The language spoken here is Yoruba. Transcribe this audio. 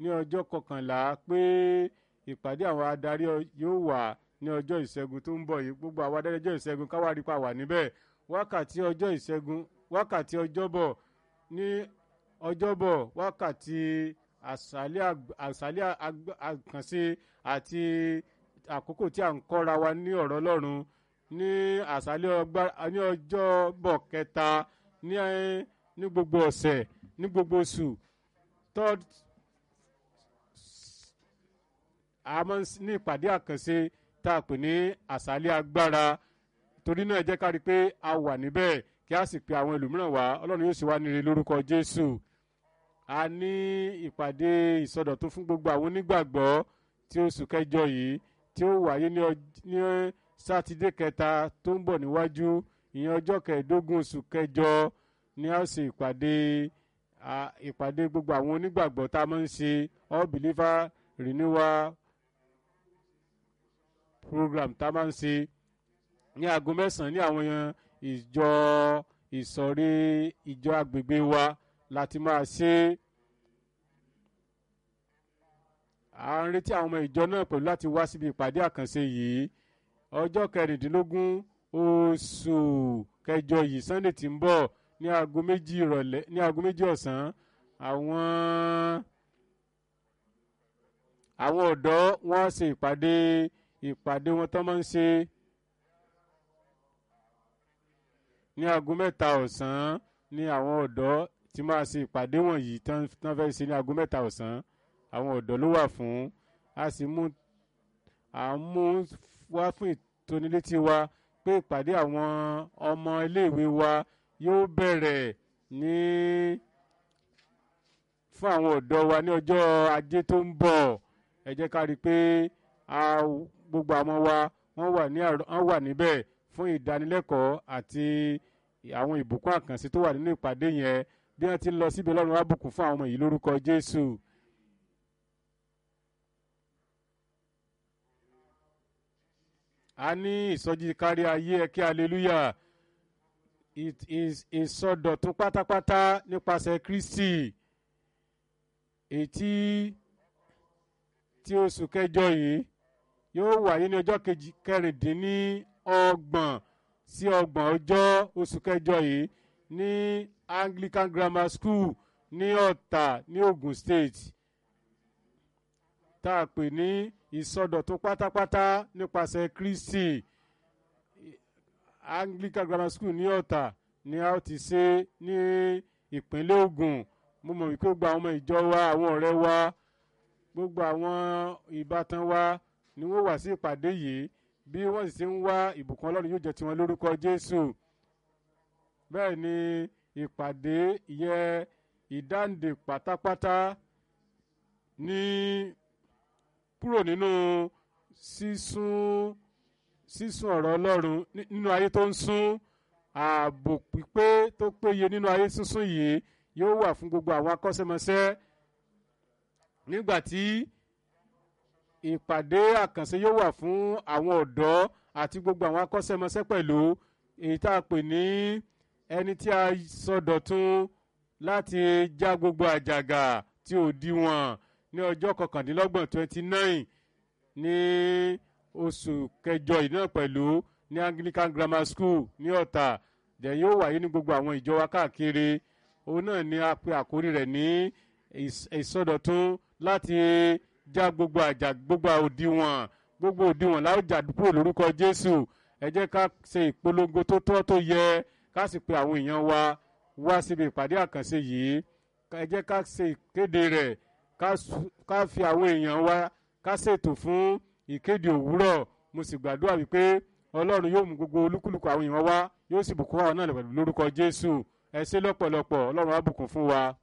ní ọjọ́ kọkànlá pé ìpàdé àwọn adarí yóò wà ní ọjọ́ ìṣẹ́gun tó ń bọ̀ yìí gbogbo àwọn adarí ọjọ́ ìṣẹ́gun káwárí pa wà níbẹ̀ wákàtí ọjọ́ ìṣẹ́gun wákàtí ọjọ́bọ̀ ní ọjọ́bọ̀ wákàtí àṣálẹ́ àkànṣe àti àkókò tí à ń kọ́ra wa ní ọ̀rọ̀ ọlọ́run ní àṣálẹ́ ní ọjọ́bọ̀ kẹta ní ní gbogbo ọ̀sẹ̀ ní gbogbo oṣù third àmọ́ ní ìpàdé àkànṣe tá a pè ní àṣálẹ́ agbára torí náà ẹ jẹ́ ká rí i pé a wà níbẹ̀ kí a sì pe àwọn ẹlòmíràn wá ọlọ́run yóò sì wá níre lórúkọ jésù a ní ìpàdé ìsọdọ̀tún fún gbogbo àwọn onígbàgbọ́ tí oṣù kẹjọ yìí tí ó wáyé ní sátidé kẹta tó ń bọ̀ níwájú ìyẹn ọjọ́ kẹẹ̀ẹ́dógún oṣù kẹjọ ní a ṣe ìpàdé ìpàdé gbogbo àwọn onígbàgbọ́ tá a máa ń ṣe all believer renewal program tá a máa ń ṣe ní aago mẹ́sàn-án ní àwọn ìjọ ìsọ̀rí ìjọ agbègbè wa láti máa ṣe à ń retí àwọn ọmọ ìjọ náà pẹ̀lú láti wá síbi ìpàdé àkànṣe yìí ọjọ́ kẹrìndínlógún oṣù kẹjọ yìí sunday tí ń bọ̀ ní aago méjì ìrọ̀lẹ́ ní aago méjì ọ̀sán àwọn àwọn ọ̀dọ́ wọ́n ṣe ìpàdé ìpàdé wọn tó máa ń ṣe ní aago mẹ́ta ọ̀sán ní àwọn ọ̀dọ́ tí máa ṣe ìpàdé wọ̀nyí tán fẹ́ ṣe ní aago mẹ́ta ọ̀sán àwọn ọ̀dọ́ ló wà fún a sì mú à ń mú wá fún ìtónilétí wa pé ìpàdé àwọn ọmọ iléèwé wa yóò bẹ̀rẹ̀ ní fún àwọn ọ̀dọ́ wa ní ọjọ́ ajé tó ń bọ̀ ẹ jẹ́ ká rí i pé gbogbo àwọn wa wọ́n wà níbẹ̀ fún ìdánilẹ́kọ̀ọ́ àti àwọn ìbùkún àkànṣe tó wà nínú ìpàdé yẹn bí wọ́n ti ń lọ síbi ọlọ́run wá bùkún fún àwọn ọmọ yìí lórúkọ jésù. a ní ìsọjí kárí ayé ẹ kí aleluya ìsọdọ̀tún pátápátá nípasẹ̀ kristi ètí tí oṣù kẹjọ yìí yóò wáyé ní ọjọ́ kẹrìndínlọ́gbọ̀n sí ọgbọ̀n ọjọ́ oṣù kẹjọ yìí ní anglican grammar school ní ọ̀tà ní ogun state tá a pè ní ìsọdọ̀tún pátápátá nípasẹ̀ kristi anglican grammar school ní ọ̀tà ni a ó ti ṣe ní ìpínlẹ̀ ogun mo mọ̀ wípé gbogbo àwọn ọmọ ìjọ wa àwọn ọ̀rẹ́ wa gbogbo àwọn ìbátan wa ni wọ́n wà sí ìpàdé yìí bí wọ́n sì ti ń wá ìbùkún ọlọ́run yóò jẹ́ tiwọn lórúkọ jésù bẹ́ẹ̀ ni ìpàdé yẹ ìdáǹdè pátápátá ní kúrò nínú sísún sísún ọ̀rọ̀ ọlọ́run nínú ayé tó ń sún ààbò pípé tó péye nínú ayé sísún yìí yóò wà fún gbogbo àwọn akọ́ṣẹ́mọṣẹ́ nígbà tí ìpàdé àkànṣe yóò wà fún àwọn ọ̀dọ́ àti gbogbo àwọn akọ́ṣẹ́mọṣẹ́ pẹ̀lú èyí tá a pè ní ẹni tí a sọdọ̀tun láti já gbogbo àjàgà tí ò díwọ̀n ní ọjọ́ kọkàndínlọ́gbọ̀n twenty nine ní oṣù kẹjọ yìí náà pẹ̀lú ní anglican grammar school ní ọ̀tà dẹ̀ yóò wáyé ní gbogbo àwọn ìjọ wa káàkiri òun náà ni a pe àkórí rẹ̀ ní ìsọdọ̀tun láti já gbogbo àjà gbogbo òdiwọ̀n gbogbo òdiwọ̀n láwùjá kúrò lórúkọ jésù ẹ jẹ́ ká ṣe ìpolongo tó tọ́ tó yẹ ká sì pe àwọn èèyàn wa wá síbi ìpàdé àkànṣe yìí ẹ jẹ́ ká ṣe ìkéde rẹ̀ ká fi àwọn èèyàn wa ká ṣètò fún ìkéde òwúrọ̀ mo sì gbàdúrà wípé ọlọ́run yóò mú gbogbo olúkúlùkù àwọn èèyàn wá yóò sì bùkún àwọn náà lórúkọ jésù ẹ ṣe lọ́pọ̀lọpọ̀ ọlọ́run á bùkún fún wa.